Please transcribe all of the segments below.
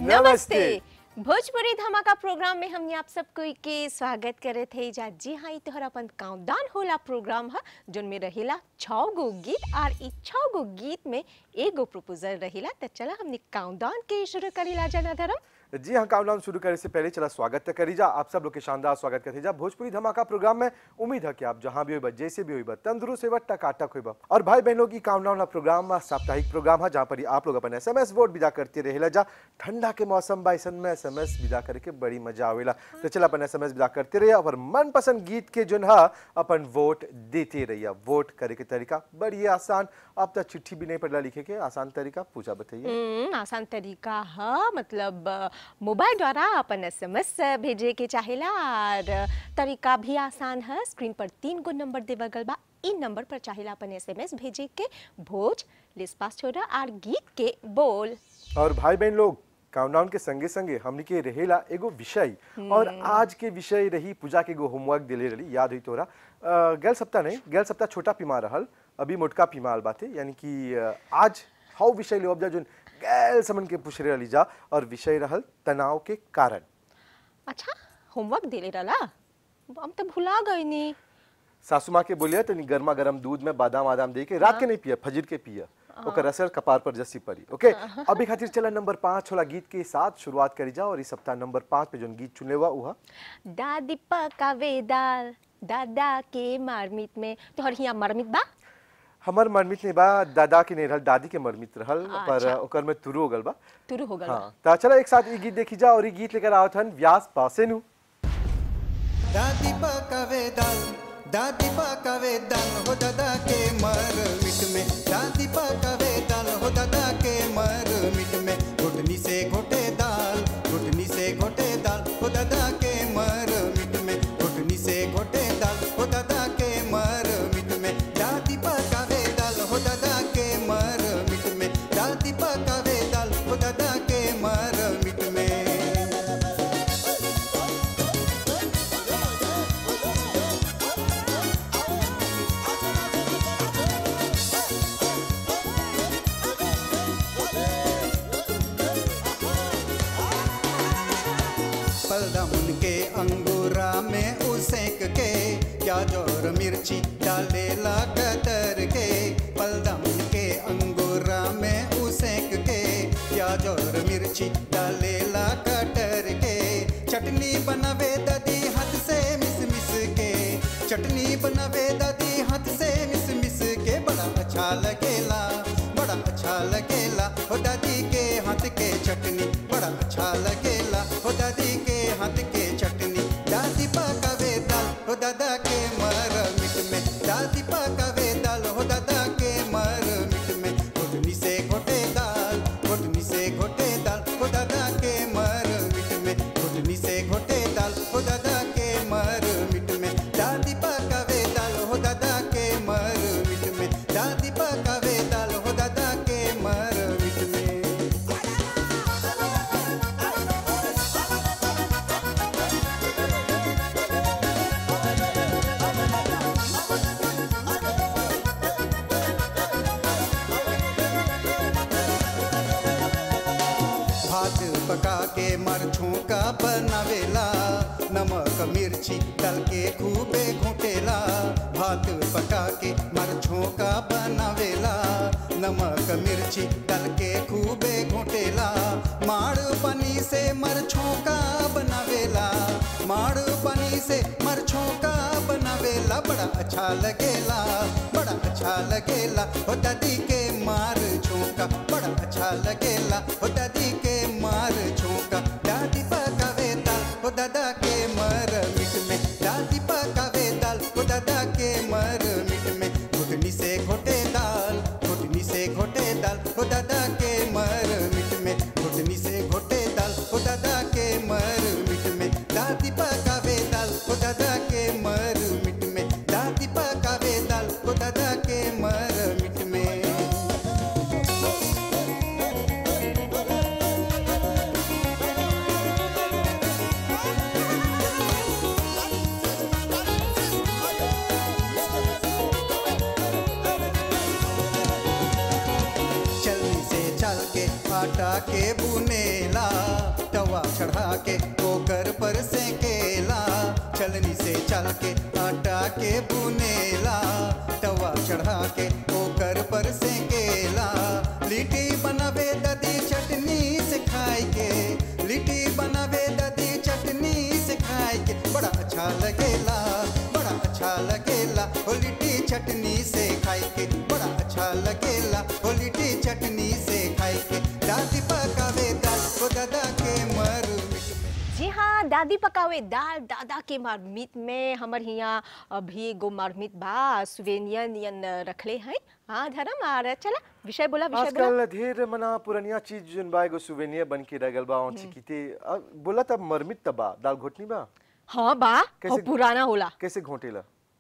नमस्ते। भोजपुरी धमाका प्रोग्राम में हमने आप सबको के स्वागत करे थे जा जी हाँ ई तोहर अपन काउंटडाउन होला प्रोग्राम है जोन में रहेला छः गो गीत और ई छः गो गीत में एगो प्रपोजल रहेला तो चला हमने काउंटडाउन के शुरू करीला जना धर्म जी हाँ काउंटडाउन शुरू करे से पहले चला स्वागत तो करी जा आप सब लोग के शानदार स्वागत करते जा भोजपुरी धमाका प्रोग्राम में उम्मीद है कि आप जहाँ भी होइबा जैसे भी होइबा तंदुरुस्त होइबा टकाटक होइबा और भाई बहनों की काउंटडाउन वाला प्रोग्राम बा, साप्ताहिक प्रोग्राम है जहाँ पर ही आप लोग अपन एसएमएस वोट विदा करते रहेला जा ठंडा के मौसम बा ऐसन में एसएमएस विदा करे के बड़ी मजा आवेला तो चला अपन एसएमएस विदा करते रहिए और मनपसंद गीत के जो है अपन वोट देते रहिए वोट करे के तरीका बड़ी आसान अब तक चिट्ठी भी नहीं पड़ला लिखे के आसान तरीका पूछा बताइए हम्म, आसान तरीका है मतलब अ, मोबाइल द्वारा अपन एसएमएस भेजे के चाहेला और तरीका भी आसान है स्क्रीन पर तीन गो नंबर देवल गल बा इन नंबर पर चाहेला अपन एसएमएस भेजे के भोज लिस्पास छोड़ा और गीत के बोल और भाई बहन लोग काउंटडाउन के संगे संगे हमनी के रहेला एगो विषय और आज के विषय रही पूजा के एगो होमवर्क दिले रही याद हुई तोरा अ, गैल सप्ताह नहीं गैल सप्ताह छोटा पीमा रहल अभी मोटका पीमाल बाते यानी कि अ, आज हाउ विषय ले जा जोन गैल समन के पूछ रही जा और विषय रहल तनाव के कारण अच्छा होमवर्क देले रहला हम तो भुला गई नी सासू माँ के बोलिए तनी गर्मा गर्म दूध में बादाम आदाम दे के रात के नहीं पिया फजर के पिया ओकर असर कपार पर जस्सी पड़ी ओके अभी खातिर चला नंबर पाँच वाला गीत के साथ शुरुआत करी जा और इस सप्ताह नंबर पाँच पे जोन गीत चुने हुआ उहा दादी पकावे दाल दादा के मारमित में तोहर हिया मारमित बा हमर मरमित नहीं बा दादा के नहीं रहल दादी के मरमित रहल पर अच्छा। ओकर में तुरु हो गल बा तुरु हो गल बा। हाँ तो चलो एक साथ ये गीत देखी जा और ये गीत लेकर आवत हन व्यास पासेनु दादी पकावे दाल दादी पकावे दाल हो दादा के मर मिट में दादी पकावे दाल हो दादा के मर मिट में घुटनी से घोटे दाल घुटनी से घोटे दाल हो दादा के मर मिट में घुटनी से घोटे दाल हो दादा के मर मिट में दादी पकावे दाल हो दादा के मर मिट में दादी पकावे दाल हो दादा के मर मिट में पलदमुन के अंगूरा में उसेक के प्याज और मिर्ची डालेला कतर के पलदमुन के अंगूरा में उसेक के प्याज और मिर्ची डालेला कटर के चटनी बनावे दादी हाथ से मिस मिस के चटनी बनावे दादी हाथ से मिस मिस के बड़ा अच्छा लगेला बड़ा अच्छा लगेला हो दादी के हाथ के चटनी बड़ा अच्छा लगेला हो दादी के हाथ के चटनी दादी पकावे दाल हो दादा के मर मिट में दादी पकावे दाल हो दादा के मर मिट में घुटनी से घोटे दाल घुटनी से घोटे दाल हो दादा के मर मिट में घुटनी से घोटे दाल हो दादा के मर मिट में दादी पकावे दाल हो दादा के मर मिट में दादी पकावे दाल हो दादा के मर मिट में भात पका के मरछों का बनावेला नमक मिर्ची डाल के खूबे घोटेला भात पका के मरछों का बनावेला नमक मिर्ची डाल के खूबे घोटेला माड़ पनी से मरछों का बनावेला माड़ पनी से मरछों का बनावेला बड़ा अच्छा लगेला बड़ा अच्छा लगेला हो दादी के मार छोका बड़ा अच्छा लगेला हो दादी के मार छोका दादी पकावे दाल हो दादा के मर मिट में दादी पकावे दाल हो दादा के मर मिट में घुटनी से घोटे दाल घुटनी से घोटे दाल हो दादा के मर मिट में घुटनी से घोटे दाल हो दादा के मर मिट में दादी पकावे दाल हो दादा के मर मिट में दादी पकावे दाल हो दादा के मर मिट में चलनी से चल के आटा के बुनेला चढ़ा के ओकर पर से केला चलनी से चल के आटा के बुनेला तवा चढ़ा के ओकर पर से केला लिट्टी बनावे ददी चटनी से खाए के लिट्टी बनावे ददी चटनी से खाए के बड़ा अच्छा लगेला बड़ा अच्छा लगेला हो लिट्टी चटनी से खाए के बड़ा अच्छा लगेला हो लिट्टी चटनी से खाए के दादी पकावे दाल को दादा के मर जी हाँ दादी पकावे दाल दादा के मारमीत में हमर हियाँ अभी एगो मारमीत बा सुवेनिया नियन रखले हैं हाँ धर्म आ चला विषय बोला विषय बोला आजकल ढेर मना पुरानिया चीज जोन बा एगो सुवेनियर बन के रह गल बा और चिकिते अब बोला तब मरमित तब बा दाल घोटनी बा हाँ बा कैसे- और पुराना होला कैसे घोटेला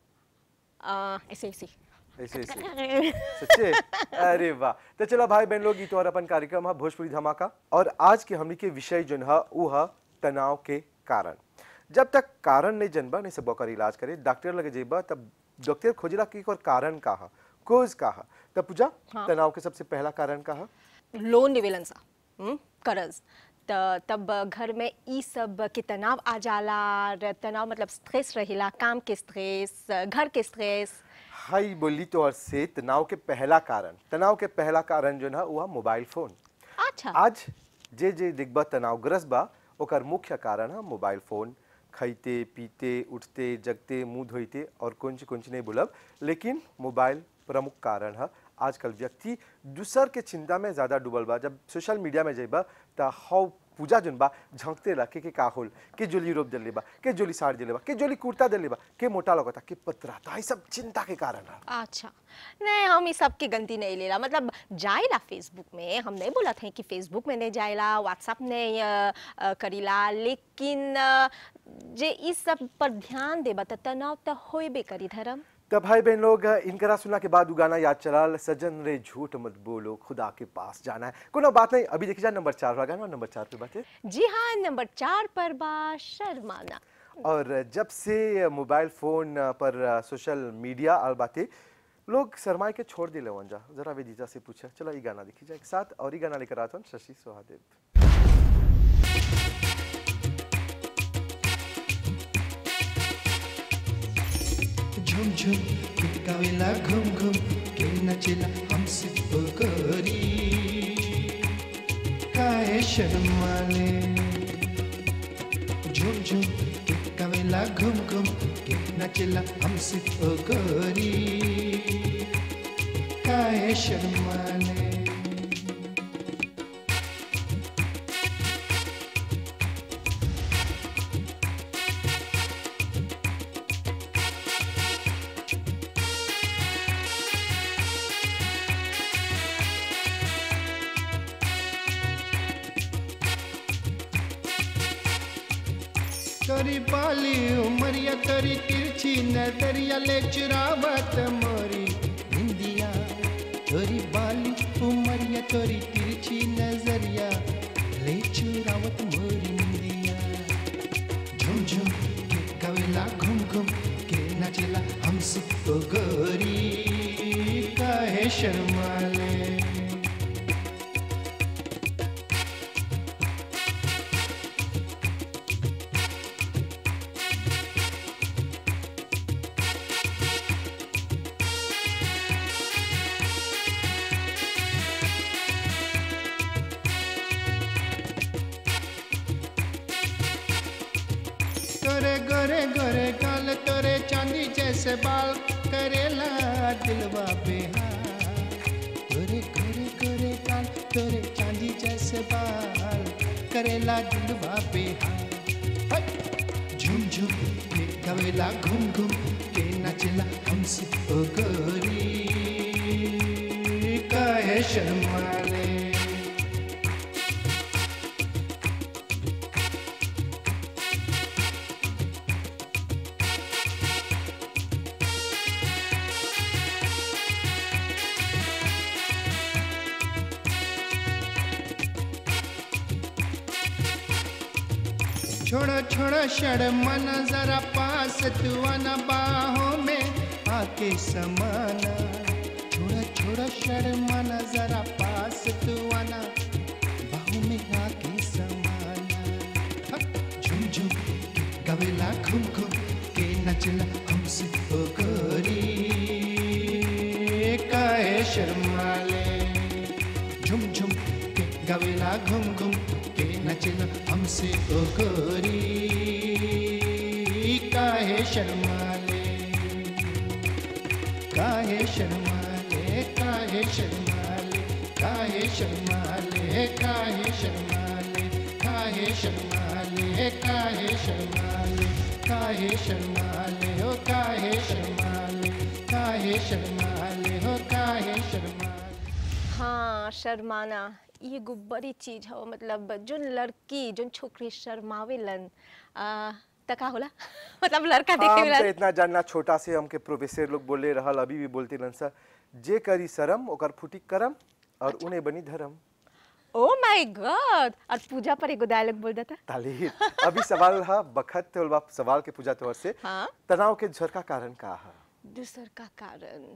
आ, ऐसे ऐसे ऐसे ऐसे सच्चे अरे वाह तो चला भाई बहन लोग ई तो और अपन कार्यक्रम है भोजपुरी धमाका और आज के हमनी के विषय जोन है ऊ है तनाव के कारण जब तक कारण नहीं जनबा नहीं सब ओकर इलाज करे डॉक्टर लगे जेबा तब डॉक्टर खोजला कि एकर कारण का है कोज का है तब पूजा हाँ। तनाव के सबसे पहला कारण का है लोन लेवेलन सा हम्म, कर्ज त तब घर में ई सब के तनाव आ जाला और तनाव मतलब स्ट्रेस रहेला काम के स्ट्रेस घर के स्ट्रेस हाई बोली तो और से तनाव के पहला कारण तनाव के पहला कारण जो है वो है मोबाइल फोन अच्छा आज जे जे दिग्बा तनावग्रस्त बा ओकर मुख्य कारण है मोबाइल फोन खैते पीते उठते जगते मुंह धोइते और कुछ कुछ नहीं बोलब लेकिन मोबाइल प्रमुख कारण है आजकल व्यक्ति दूसर के चिंता में ज़्यादा डूबल बा जब सोशल मीडिया में जेबा त हाउ पूजा जोन बा झंकते रह के, के का होल के जोली रोप दिले बा के जोली साड़ दिले बा के जोली कुर्ता दिले बा के मोटा लगता के पतरा तो सब चिंता के कारण है अच्छा नहीं हम इस सब की गलती नहीं लेला मतलब जाइला फेसबुक में हम नहीं बोला थे कि फेसबुक में नहीं जाइला व्हाट्सएप नहीं अ, अ, करीला लेकिन अ, जे इस सब पर ध्यान देबा त तनाव त होइबे करी धर्म तब भाई बहन लोग इनकरा सुना के बाद उ गाना याद चलाल सजन रे झूठ मत बोलो खुदा के पास जाना है कोनो बात नहीं अभी देखी जाए नंबर चार वाला गाना नंबर चार पे बात है जी हाँ नंबर चार पर बा शर्माना और जब से मोबाइल फोन पर सोशल मीडिया आल बातें लोग शर्माए के छोड़ दिले वंजा जरा वेदिता से पूछा चलो ये गाना देखी जाए एक साथ और ये गाना लेकर आता हूँ शशि सोहादेव झुम झुम गावेला घुम घुम के नचेला हमसे पकड़ी काय शर्माले झुम झुम गावेला घुम घुम के नचेला हमसे पकड़ी काय शर्माले तोरी बाली उमरिया तोरी तिरछी नजरिया ले चुरावत मोरी हिंदिया तोरी बाली उमरिया तोरी तिरछी नजरिया ले चुरावत मोरी हिंदिया झुम झुम के कवेला घुम घुम के नचला हमसे तो गोरी काहे शर्माले तोरे गोरे गोरे गाल तोरे चांदी जैसे बाल करेला दिलवा बेहाल तोरे गोरे गोरे गाल तोरे चांदी जैसे बाल करेला दिलवा बेहाल हट! झुम झुम के कवेला घूम घूम के नचला हमसे ओ गोरी काहे शर्माले छोड़ो छोड़ो शर्मन जरा पास तू आना बाहों में आके समाना छोड़ो छोड़ो शर्मन जरा पास तू आना बाहों में आके समाना नचला हमसे ओ गोरी काहे शर्माले झुम झुम के गवेला घुम घुम के नचला हमसे ओ गोरी काहे शर्माले काहे शर्माले काहे शर्माले काहे शर्माले काहे शर्माले काहे शर्माले काहे शर्माले काहे शर्माले हो काहे शर्माले काहे शर्माले हो काहे शर्माले हाँ शर्माना ये एगो बड़ी चीज हो मतलब जोन लड़की जोन छोकरी शर्मावेलन आ, त का होला मतलब लड़का देखे हमसे वाला इतना जानना छोटा से हमके प्रोफेसर लोग बोले रहल अभी भी बोलते रहन सर जे करी शरम ओकर फुटी करम और उन्हें बनी धर्म ओ माय गॉड और पूजा पर एगो डायलॉग बोल देता तालीर अभी सवाल है बखत तोलबा सवाल के पूजा तौर से हाँ। तनाव के झर का कारण का है दूसर का कारण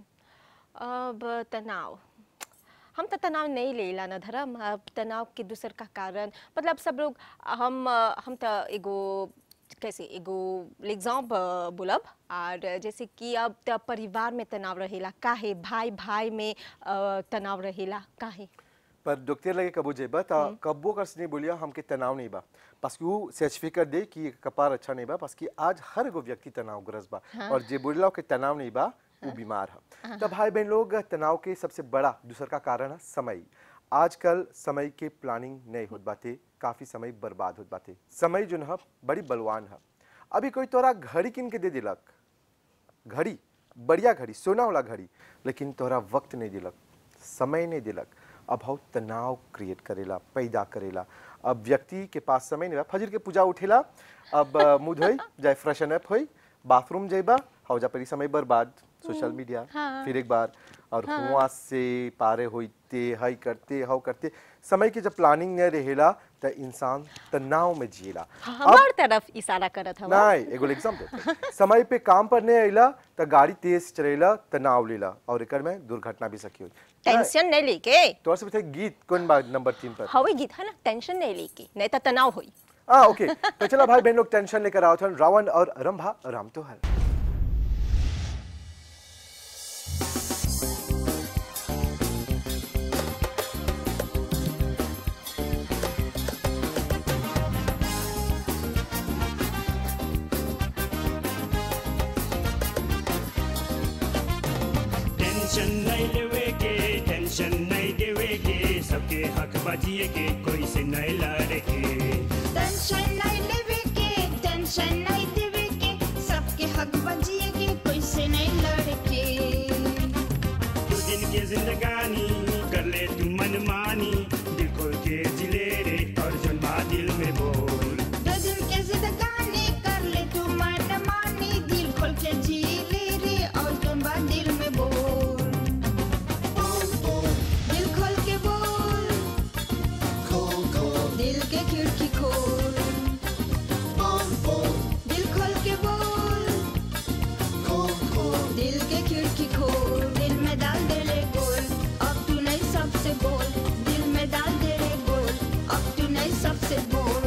अब तनाव हम तो तनाव नहीं लेला ना धर्म अब तनाव के दूसर का कारण मतलब सब लोग हम हम तो एगो कैसे एगो एग्जाम बोलब और जैसे कि अब तो परिवार में तनाव रहेला काहे भाई भाई में अ, तनाव रहेला काहे पर डॉक्टर लगे कबो जेबा ता कब्बो कर नहीं बोलिया हमके तनाव नहीं बा बस कि वो सर्टिफिकेट दे कि कपार अच्छा नहीं बा बस कि आज हर एगो व्यक्ति तनाव ग्रस्त बा और जे बोलिला के तनाव नहीं बा वो बीमार है तब भाई बहन लोग तनाव के सबसे बड़ा दूसर का कारण है समय आजकल समय के प्लानिंग नहीं होत बाते काफी समय बर्बाद होत बाते समय जो है बड़ी बलवान है अभी कोई तोरा घड़ी किन के दे दिलक घड़ी बढ़िया घड़ी सोना वाला घड़ी लेकिन तोरा वक्त नहीं दिलक समय नहीं दिलक अब हम तनाव क्रिएट करेला पैदा करेला अब व्यक्ति के पास समय नहीं बा फजर के पूजा उठेला अब अ, मुंह धोई जाए फ्रेशन अप होई बाथरूम जाइबा हौजा परी समय बर्बाद सोशल मीडिया हाँ। फिर एक बार और हुआ से पारे होते हई करते हव करते समय के जब प्लानिंग नहीं रहेला त इंसान तनाव में जिएला हमार तरफ इशारा करत हवा नहीं एगो एग्जाम देते समय पे काम पर नहीं अइला त गाड़ी तेज चलेला तनाव लेला और एकर में दुर्घटना भी सकी हुई टेंशन नहीं लेके तोर से पूछे गीत कौन बा नंबर तीन पर हवे गीत है ना टेंशन नहीं लेके नहीं तो तनाव होई हाँ ओके तो चला भाई बहन लोग टेंशन लेकर आओ थे रावण और रंभा राम तो हर टेंशन नहीं लेवे के टेंशन नहीं देवे के सबके हक बजिए के कोई से नहीं लड़े के टेंशन नहीं लेवे के टेंशन नहीं देवे के सबके हक बजिए के कोई से नहीं लड़े के दो दिन के जिंदगानी कर ले तू मनमानी दिल खोल के जिले रे और जन्मा दिल में बोल दो दिन के जिंदगानी कर ले तू मन मानी दिल खोल के जी ले रे और तुम बात दिल में बोल दिल खोल के बोल दिल के खिड़की खोल दिल खोल के बोल दिल के खिड़की खोल दिल में डाल दे ले गोल अब तू नहीं सबसे बोल दिल में डाल दे ले गोल अब तू नहीं सबसे बोल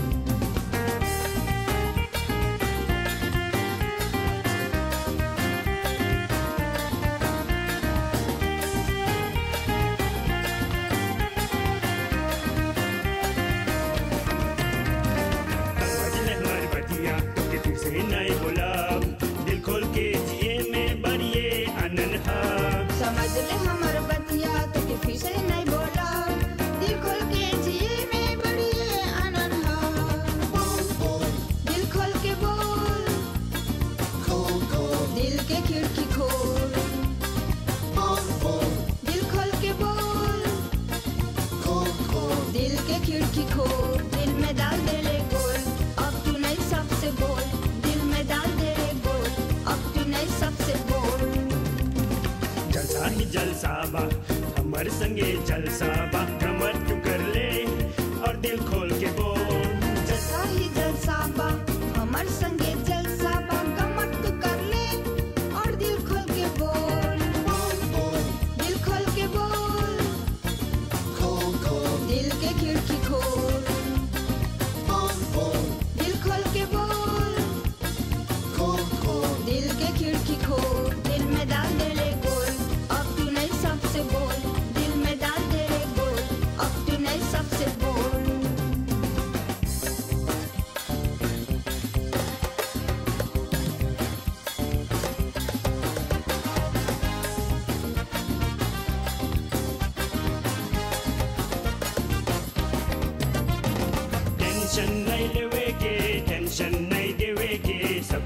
बजले हमारी बतिया के फिर से नहीं बोला दिल खोल के जिए में बढ़िए आनंद है समझ ले हमर बतिया तो के फिर से नहीं बोला दिल खोल के जिए में बड़ी आनंद है दिल खोल के बोल दिल के खिड़की खोल दिल खोल के बोल दिल के खिड़की खोल दिल में डाल दे ले गोल अब तू नहीं सबसे बोल दिल में डाल दे ले गोल अब तू नहीं सबसे बोल जलसा ही जलसा बा हमर संगे जलसा बा कमर तू कर ले और दिल खोल के बोल जलसा ही जलसा बा हमर संगे जलसा बा कमर तू कर ले और दिल खोल के बोल दिल खोल के बोल दिल के खिड़की खोल दिल खोल के बोल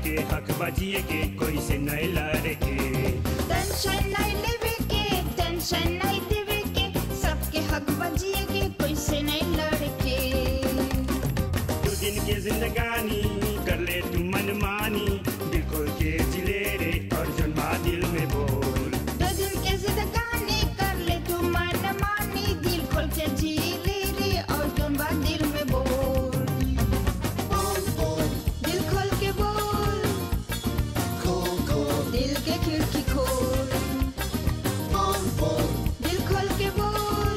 सबके हक बजिए के कोई से नहीं लड़े के टेंशन नहीं लेवे के टेंशन नहीं देवे के सबके हक बजिए के कोई से नहीं लड़के दो दिन के जिंदगानी कर ले तू मनमानी दिल खोल के जिले रे और जन्मा दिल में बोल दो दिन के जिंदगानी कर ले तू मन मानी दिल खोल के जी ले रे और तुम बात दिल में बोल दिल खोल के बोल दिल के खिड़की खोल दिल खोल के बोल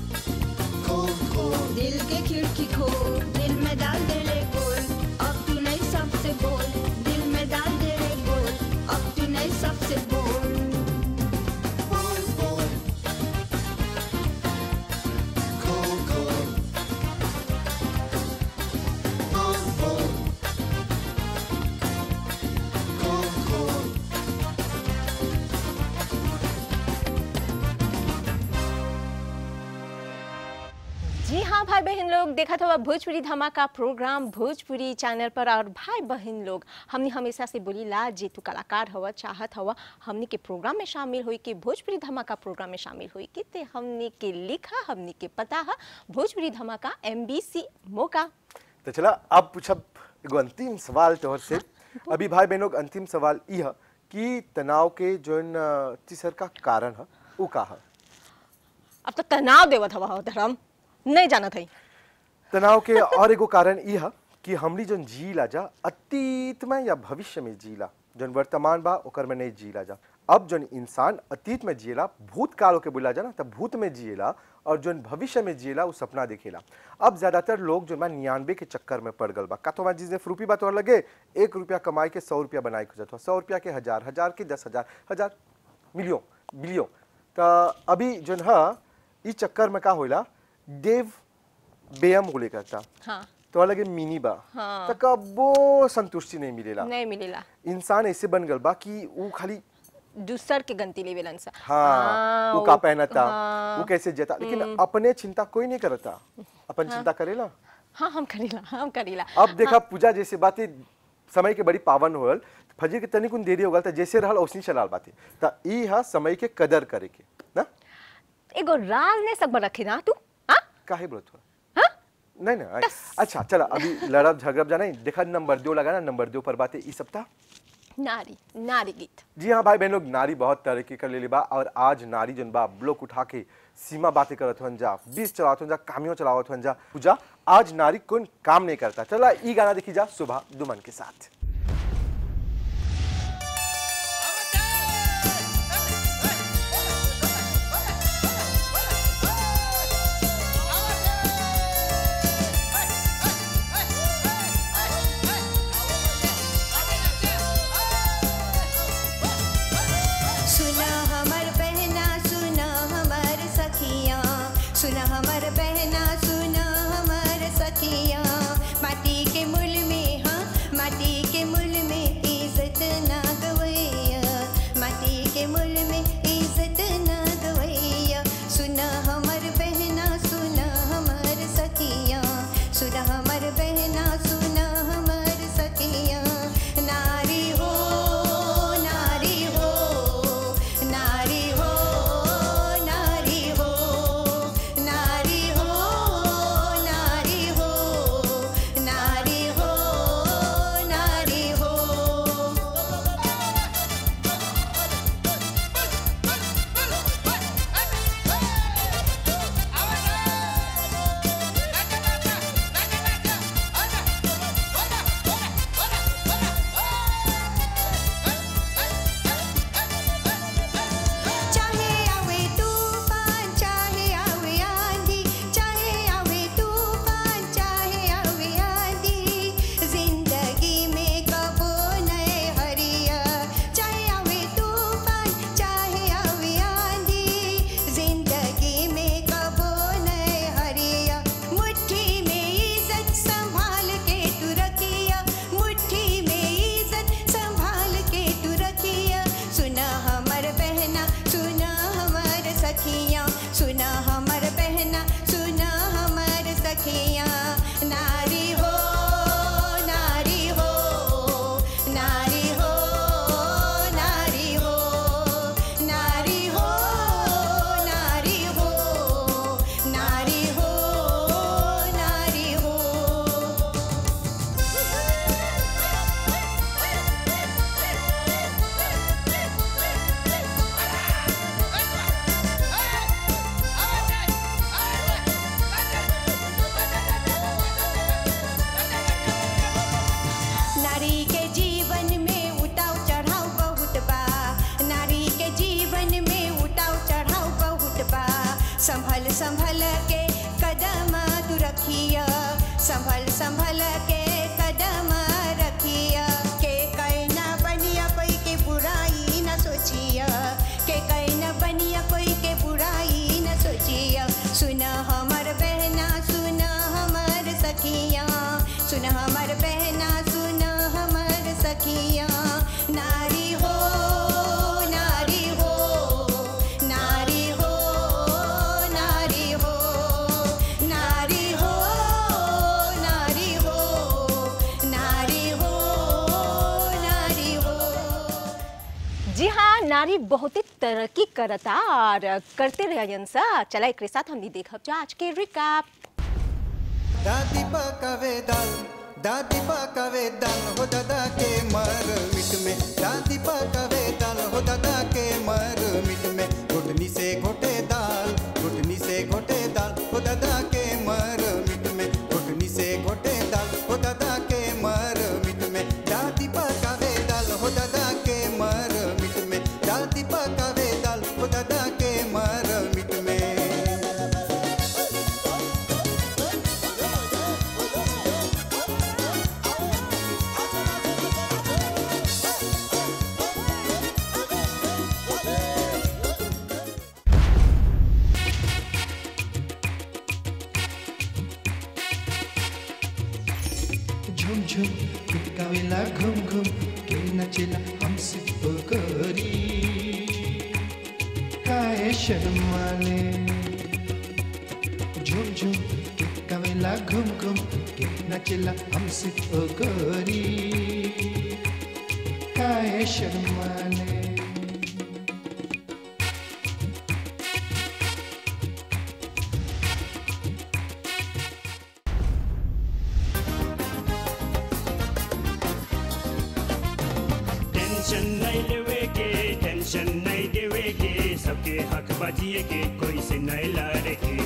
दिल के खिड़की खोल दिल में डाल दे रे गोल अब तू नहीं सबसे बोल दिल में डाल दे रे गोल अब तू नहीं सबसे बोल जी हाँ भाई बहन लोग देखा था भोजपुरी धमाका प्रोग्राम भोजपुरी चैनल पर और भाई बहन लोग हमने हमेशा से बोली ला जे तू कलाकार हवा चाहत हवा हमने के प्रोग्राम में शामिल हुई कि भोजपुरी धमाका प्रोग्राम में शामिल हुई कि ते हमने के लिखा हमने के पता है भोजपुरी धमाका एम मौका तो चला अब पूछब एगो अंतिम सवाल तोहर से अभी भाई बहनों के अंतिम सवाल ई है कि तनाव के जोन अ, तीसर का कारण है वो का है अब तो तनाव देवत हवा हो धर्म नहीं जाना था तनाव के और एगो कारण ई है कि हमरी जोन जीला जा अतीत में या भविष्य में जीला जोन वर्तमान बा ओकर में नहीं जीला जा अब जोन इंसान अतीत में जिएला भूतकाल के बोला जा ना तब भूत में जिएला और जोन भविष्य में जिएला वो सपना देखेला अब ज्यादातर लोग जो बा निन्यानवे के चक्कर में पड़ गल बा का तो हमारे जिसने फ्रूपी बात और लगे एक रुपया कमाई के सौ रुपया बनाए खोजत हो सौ रुपया के हजार हजार के दस हजार हजार मिलियन बिलियन तो अभी जोन है ई चक्कर में का होला देव बेयम बोले करता हाँ तो लगे मिनी बा हाँ। तो कबो संतुष्टि नहीं मिलेला नहीं मिलेला इंसान ऐसे बन गल बा कि वो खाली दूसर के गंती लेवेलन सा हाँ वो का पहनता हाँ। वो कैसे जता लेकिन अपने चिंता कोई नहीं करता अपन चिंता करेला हाँ हम करीला हम करीला अब देखा पूजा जैसे बातें समय के बड़ी पावन होल फजर के तनिक देरी हो गल त जैसे रहल औसनी चलाल बातें त ई हा समय के कदर करे के ना एगो राज ने सब रखे ना तू हाँ काहे बोलत हो हाँ नहीं ना अच्छा चला अभी लड़ब झगड़ब जाना देखा नंबर दो लगाना नंबर दो पर बातें ई सप्ताह नारी नारी गीत जी हाँ भाई बहन लोग नारी बहुत तरक्की कर लेली बा और आज नारी जन बा ब्लॉक उठा के सीमा बातें करत हन जा बीस चलावत हन जा कामियों चलावत हन जा पूजा आज नारी कौन काम नहीं करता चला ई गाना देखी जा सुबह दुमन के साथ सुना हमर बहना सुना हमर सखिया सुना हमर बहना सुना हमर सखिया माटी के मूल में हाँ माटी संभल संभल के कदम तू रखिया संभल संभल के कदम रखिया के कहना बनिया कोई के बुराई न सोचिया के कहना बनिया कोई के बुराई न सोचिया सुन हमर बहना सुन हमर सखिया सुन हमर बहना सुन हमर सखिया नारी हो नारी हो नारी हो नारी हो नारी हो नारी हो नारी हो नारी हो जी हाँ नारी बहुत ही तरक्की करता और करते रहन सा चला एक साथ हमने देखब जो आज के रिकाप दादी पकावे दाल दादी पकावे दाल हो दादा के मर मिट में दादी पकावे दाल हो दादा के मर मिट में घुटनी से घोटे दाल घुटनी से घोटे दाल हो दादा के मर मिट में घुटनी से घोटे दाल हो दादा के मर मिट में दादी पकावे दाल हो दादा के मर मिट में दादी पकावे दाल हो दादा के मर मिट में झुम झुम कुटकावेला घुम घुम के नचेला हमसे पकड़ी काय शर्माले झुम झुम कुटकावेला घुम घुम के नचेला हमसे पकड़ी काय शर्माले टेंशन नहीं लेवे के टेंशन नहीं देवे के सबके हक बजिए के कोई से नहीं लड़े के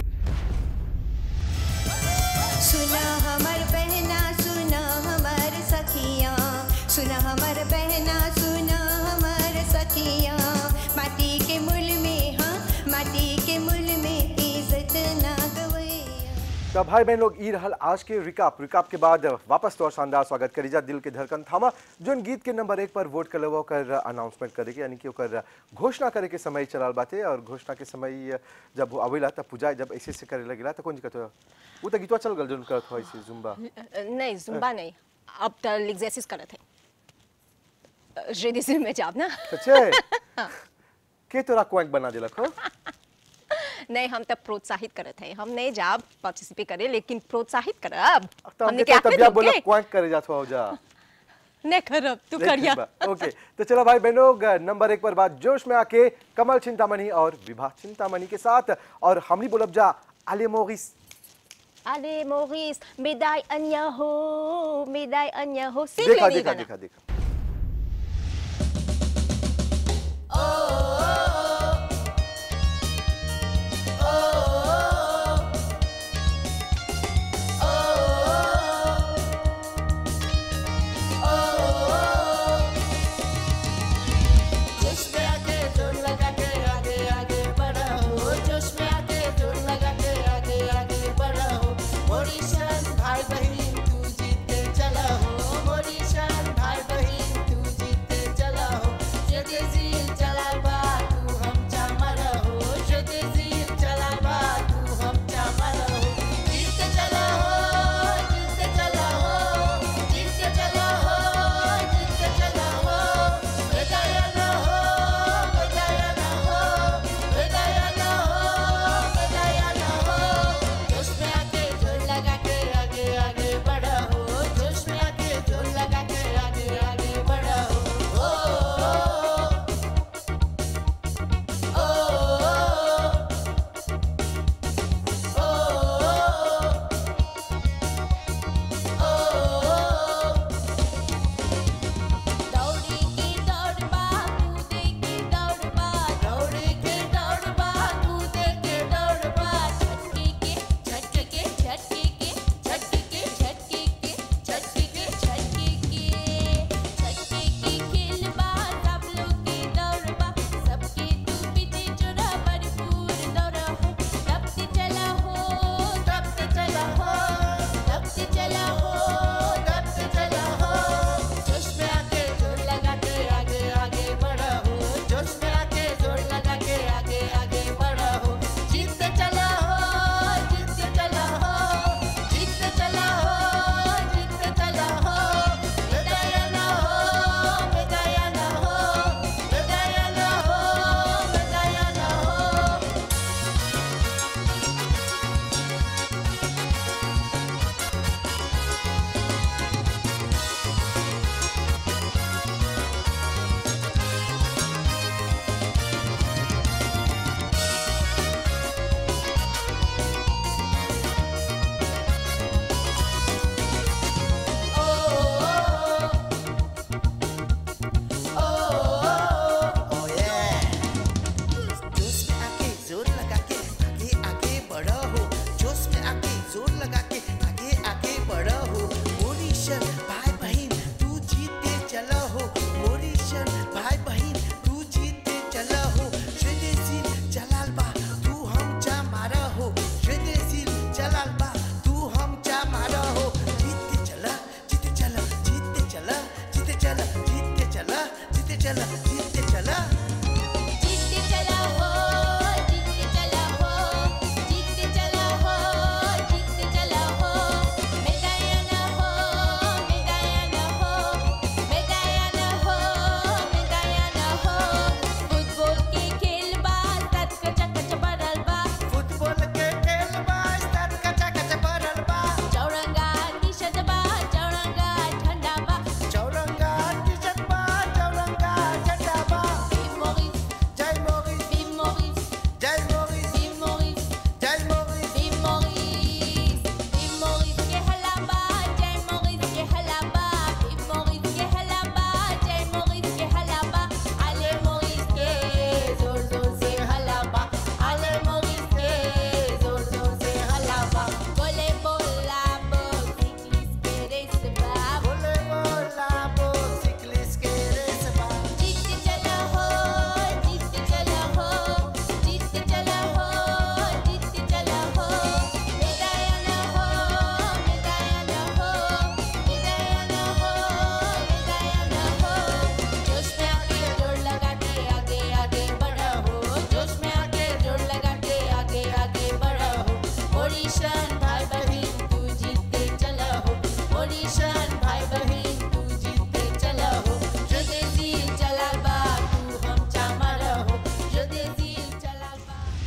सुना हमर बहना सुना हमर सखिया सुना हमर बहना सुना हमर सखिया माटी के मूल में हाँ माटी के मूल में इज्जत ना गवैया तो भाई बहन लोग ई रहल आज के रिकाप रिकाप के बाद वापस तो और शानदार स्वागत करी जा दिल के धड़कन थामा जोन गीत के नंबर एक पर वोट कर लेवा ओकर अनाउंसमेंट करे के यानी कि ओकर घोषणा करे के समय चलल बाटे और घोषणा के समय जब वो आवेला तब पूजा जब ऐसे से करे लगेला तो कौन दिक्कत हो वो तो गीतवा चल गल जोन करत हो ऐसे जुम्बा नहीं जुम्बा नहीं अब तो लिग्जेसिस करत है रेडियो में जाब ना सच्चे के तोरा क्वैंक बना दिलक हो नहीं हम तब प्रोत्साहित करत हैं हम नहीं जाब पार्टिसिपेट करे लेकिन प्रोत्साहित करब तो हमने हमके क्या तो तबिया बोला क्वैंक करे जात हो जा नहीं करब तू करिया ओके तो चलो भाई बहनों नंबर एक पर बात जोश में आके कमल चिंतामणि और विभा चिंतामणि के साथ और हमनी बोलब जा आले मोगिस अरे मोरिस मेदाई अन्य हो मेदाई अन्य हो सीख देखा लेनी देखा गाना। देखा देखा जोश में आके जोर लगा के आगे आगे बढ़ा हो जोश में आके जोर लगा के आगे आगे बढ़ा हो मोरी शान भाई बहन तू जीते चला हो मोरी शान भाई बहन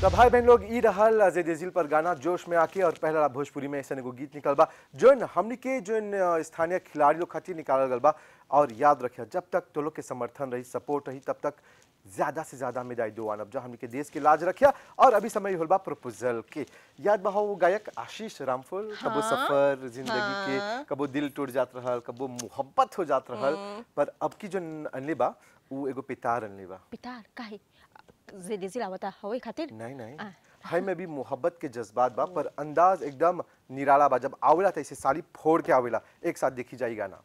तो भाई बहन लोग ई रहल जेदिल पर गाना जोश में आके और पहला भोजपुरी में ऐसा एगो गीत निकल बा जोन हमनी के जोन अ, स्थानीय खिलाड़ी लोग खातिर निकालल गल बा और याद रखिए जब तक तो लोग के समर्थन रही सपोर्ट रही तब तक ज्यादा से ज्यादा मेदाई दो आनब जो हमनी के देश के लाज रखिया और अभी समय होल बा प्रपोजल के याद बा हो गायक आशीष रामफल कबो सफर जिंदगी के कबो दिल टूट जात रहल कबो मोहब्बत हो जात रहल पर अब की जो अनले बा उ एगो पितार अनले बा पितार काहे जेदेजिल आवता हवे खातिर नहीं नहीं आ। हाय में भी मोहब्बत के जज्बात बा पर अंदाज एकदम निराला बा जब आवेला त ऐसे साड़ी फोड़ के आवेला एक साथ देखी जाई गाना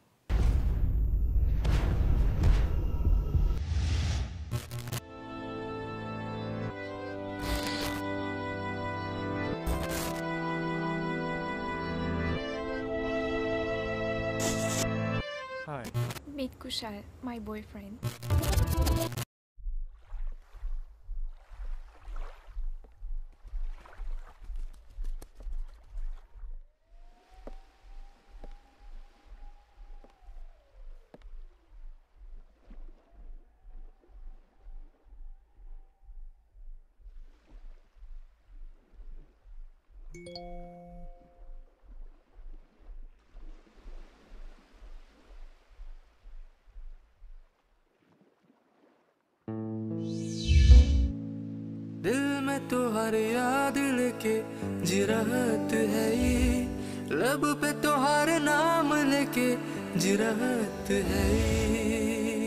Hi. Meet Kushal, my boyfriend. दिल में तो हर याद लेके जी रहत है ये लब पे तो हर नाम लेके जी रहत है ये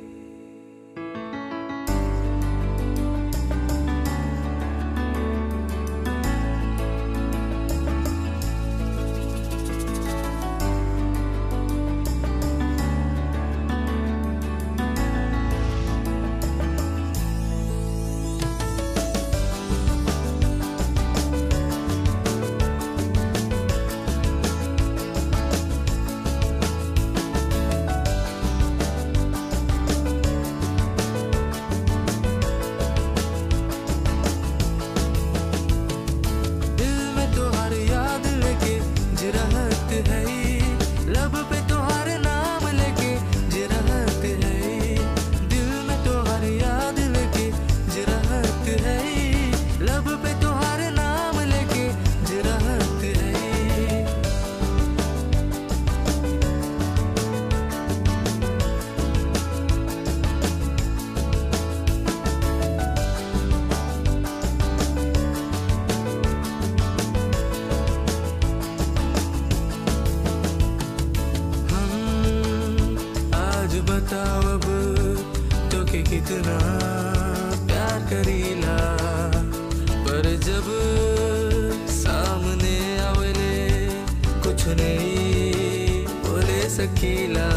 दिल में तो हर याद लेके जी रहत है ये लब पे तो हर नाम लेके जी रहत है ये दिल में तो हर याद लेके जी रहत है ये लब पे तो हर नाम लेके जी रहत है ये हम आज बताओ अब तो के कितना प्यार करीला पर जब सामने आवले कुछ नहीं बोले सकीला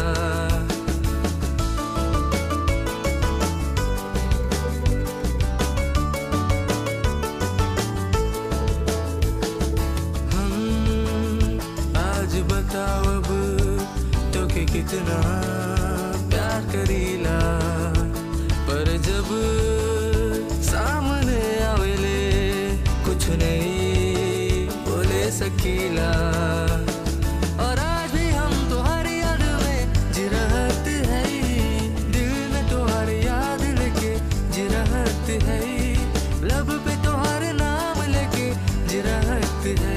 हम आज बताओ अब तो के कितना प्यार करीला पर जब सामने आवेले कुछ नहीं बोले सकीला और आज भी हम तुम्हारी याद में जी रहत है दिल में तुम्हारी याद लेके जी रहत है लब पे तुम्हारे नाम लेके जी रहत है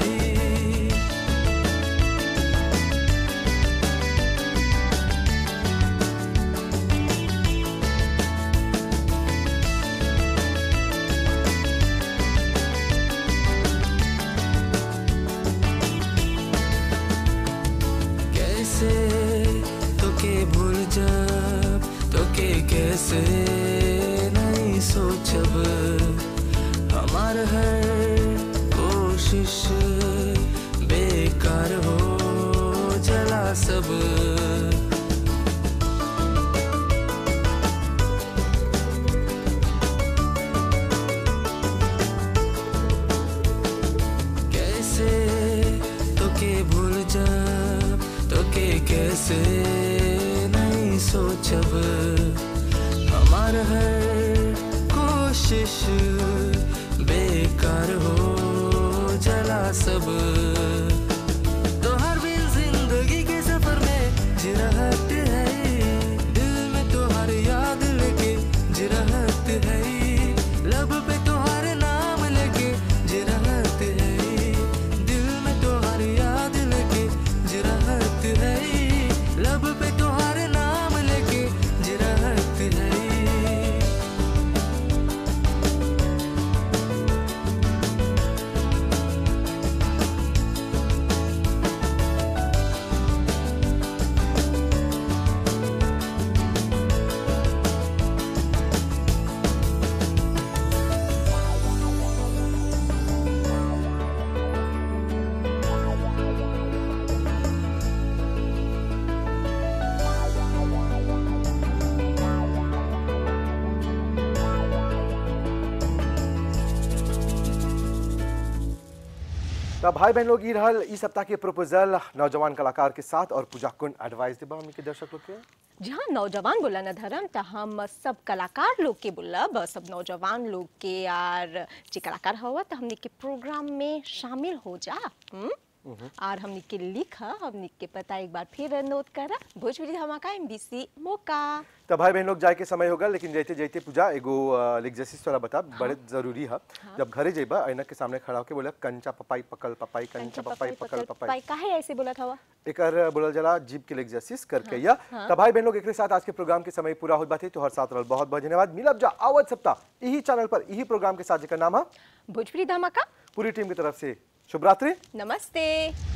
कैसे तो के भूल जब तो के कैसे नहीं सोचब हमार हर कोशिश बेकार हो जला सब कैसे तो के भूल जब तो के कैसे नहीं सोचब हमार हर कोशिश बेकार हो जला सब तो हर बिन जिंदगी के सफर में जी रहत है दिल में तो हर याद लेके जी रहत है लब पे तो हर नाम ले तो भाई बहन लोग ई रहल ई सप्ताह के प्रपोजल नौजवान कलाकार के साथ और पूजा कुंड एडवाइस देबा हमनी के दर्शक लोग के जहाँ नौजवान बोला न धर्म तो हम सब कलाकार लोग के बोलब सब नौजवान लोग के और जे कलाकार हवा तो हमने के प्रोग्राम में शामिल हो जा हुँ? और हमने के लिख हमने के पता एक बार फिर नोट करा भोजपुरी धमाका एमबीसी मौका तो भाई बहन लोग जाए के समय होगा लेकिन जैते जैते पूजा एगो एग्जरसाइज तोरा बता बड़े जरूरी है जब घरे जेबा ऐनक के सामने खड़ा होके बोला कंचा पपाई पकल पपाई कंचा पपाई पकल पपाई काहे ऐसे बोला था एकर बोलल जला जीप के एग्जरसाइज करके या तो भाई बहन लोग एक साथ आज के प्रोग्राम के समय पूरा हो बात है तो हर साथ रहल बहुत बहुत धन्यवाद मिलब जा आवत सप्ताह यही चैनल पर यही प्रोग्राम के साथ जेकर नाम है भोजपुरी धमाका पूरी टीम की तरफ से शुभ रात्रि नमस्ते